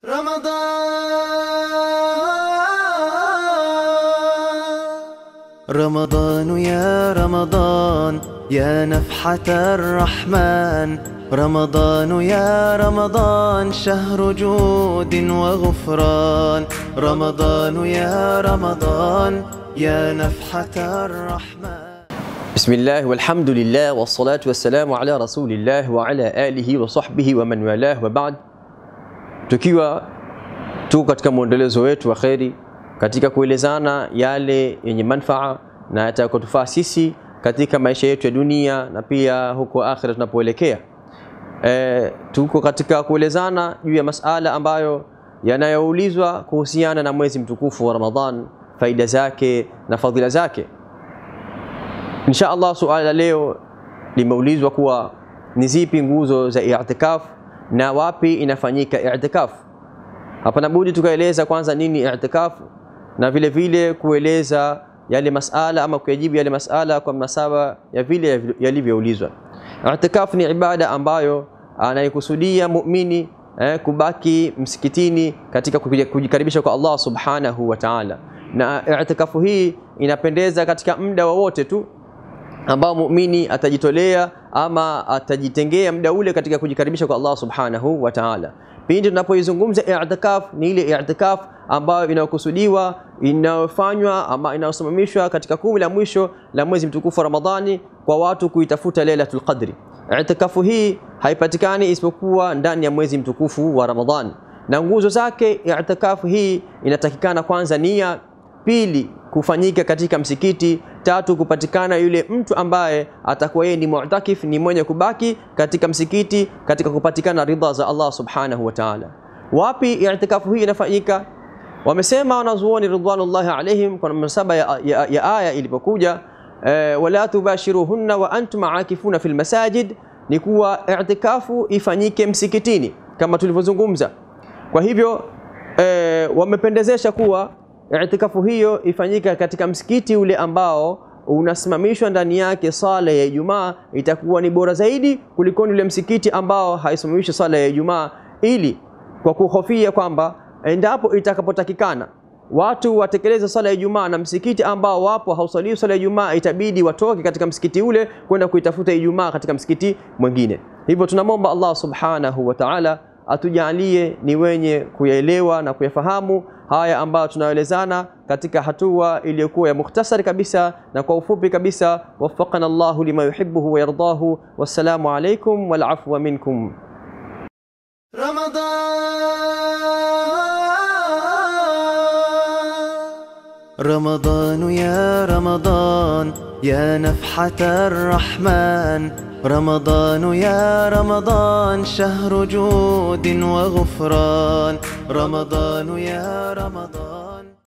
رمضان رمضان يا رمضان يا نفحة الرحمن رمضان يا رمضان شهر جود وغفران رمضان يا رمضان يا نفحة الرحمن بسم الله والحمد لله والصلاة والسلام على رسول الله وعلى آله وصحبه ومن والاه وبعد tukiwa tu katika mwendelezo wetu wa kheri katika kuelezana yale yenye manfaa na yatakotufaa sisi katika maisha yetu ya dunia na pia huko akhira tunapoelekea. E, tuko katika kuelezana juu ya masala ambayo yanayoulizwa kuhusiana na mwezi mtukufu wa Ramadhan, faida zake na fadhila zake. Insha Allah, suala la leo limeulizwa kuwa ni zipi nguzo za i'tikaf na wapi inafanyika i'tikaf. Hapana budi tukaeleza kwanza nini i'tikaf na vile vile kueleza yale masala ama kuyajibu yale masala kwa mnasaba ya vile yalivyoulizwa. I'tikaf ni ibada ambayo anaikusudia muumini eh, kubaki msikitini katika kujikaribisha kwa Allah subhanahu wa ta'ala, na i'tikafu hii inapendeza katika muda wowote tu ambao muumini atajitolea ama atajitengea muda ule katika kujikaribisha kwa Allah subhanahu wa ta'ala. Pindi tunapoizungumza i'tikaf, ni ile i'tikaf ambayo inayokusudiwa inayofanywa ama inayosimamishwa katika kumi la mwisho la mwezi mtukufu wa Ramadhani kwa watu kuitafuta Lailatul Qadri. I'tikafu hii haipatikani isipokuwa ndani ya mwezi mtukufu wa Ramadhani, na nguzo zake i'tikafu hii inatakikana kwanza nia, pili kufanyika katika msikiti, tatu kupatikana yule mtu ambaye atakuwa yeye ni mu'takif, ni mwenye kubaki katika msikiti katika kupatikana ridha za Allah subhanahu wa ta'ala. Wapi i'tikafu hii inafanyika? Wamesema wanazuoni ridwanullahi alaihim kwa mnasaba ya, ya, ya aya ilipokuja e, wala tubashiruhunna wa antum aakifuna fil masajid, ni kuwa i'tikafu ifanyike msikitini kama tulivyozungumza. Kwa hivyo e, wamependezesha kuwa i'tikafu hiyo ifanyika katika msikiti ule ambao unasimamishwa ndani yake sala ya Ijumaa, itakuwa ni bora zaidi kuliko ule msikiti ambao haisimamishi sala ya Ijumaa, ili kwa kuhofia kwamba endapo itakapotakikana watu watekeleze sala ya Ijumaa na msikiti ambao wapo hausaliwi sala ya Ijumaa, itabidi watoke katika msikiti ule kwenda kuitafuta Ijumaa katika msikiti mwingine. Hivyo tunamwomba Allah subhanahu wa ta'ala atujalie ni wenye kuyaelewa na kuyafahamu haya ambayo tunayoelezana katika hatua iliyokuwa ya mukhtasari kabisa na kwa ufupi kabisa. Waffaqana Allahu lima yuhibbuhu wa yardahu. Wassalamu alaikum wal afwa minkum. رمضان رمضان يا رمضان يا نفحة الرحمن رمضان يا رمضان شهر جود وغفران رمضان يا رمضان